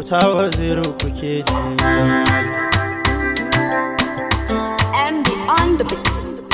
auta waziri kuke ji MD on the beat.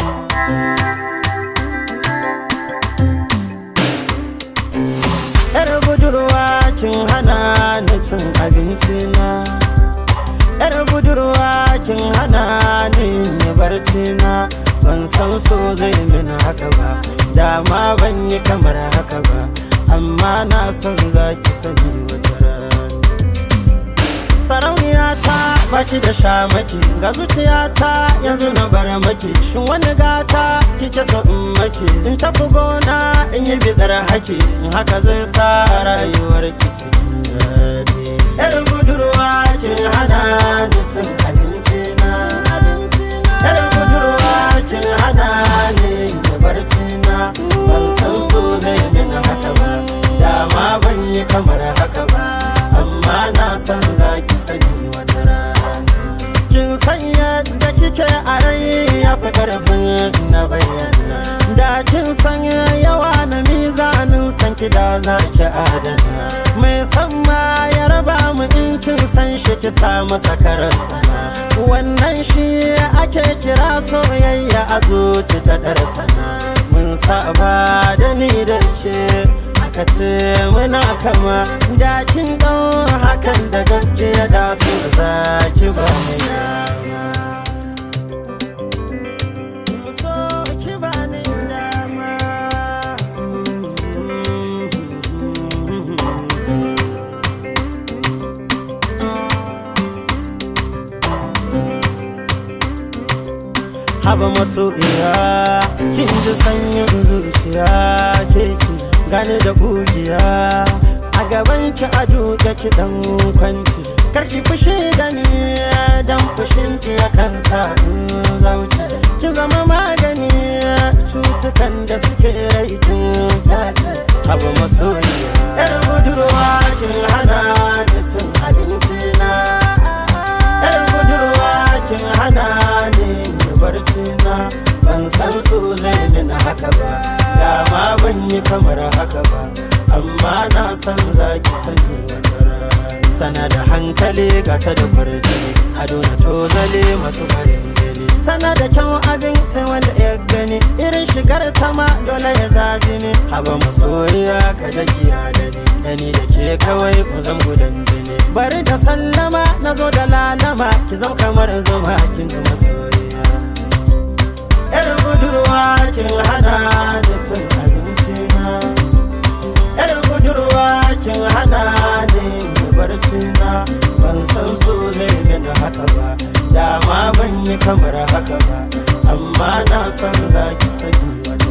yar budurwa kin hana ni cin abinci na yar budurwa kin hana ni yi barci na ban san so zai min haka ba dama ban yi kamar haka ba amma na san zaki sani wata rana sarauniya ta baki da shamaki ga zuciyata yanzu na bar maki shin wani gata kike so in maki in tafi gona in yi bidar haki in haka zai sa rayuwar ki cikin daɗi yar budurwa kin hana ni cin abinci na yar budurwa kin hana ni da barci na ban san so zai min haka ba dama ban yi kamar haka ba amma na san za ki sani wata rana kin san yadda kike a rai ya fi karfin na bayyana da kin san yawa na mizanin san ki da za ki adana mai san ma ya raba mu in kin san shi ki sa masa karansa wannan shi ake kira soyayya a zuci ta darsana mun saba da ni da ke aka ce muna kama dakin ɗau hakan da gaskiya da su za ki ba ni dama so ki ba ni dama haba masoyiya kin ji sanyin zuciya ke ce gani da kugiya a gaban ki a duke ki dan kwanci karki fushi da ni dan fushin ki ya kansa in zauce ki zama magani cutukan da suke rai kin fyace haba masoyiya yar budurwa kin hana ni cin abinci na yar budurwa kin hana ni barci na ban san so zai min haka ba dama ban yi kamar haka ba amma na san zaki sani wata rana tana da hankali gata da kwarjini ado na tozale masu farin jini tana da kyau abin sai wanda ya gani irin shigar ta ma dole ya zaji ne haba masoyiya ka jagiya da ni da ni da ke kawai ku zan gudan jini bari da sallama na zo da lalama ki zam kamar zuma kin ji masoyiya yar budurwa kin hana ni cin abinci na yar budurwa kin hana ni da barci na ban san so zai min haka ba dama ban yi kamar haka ba amma na san zaki sani wata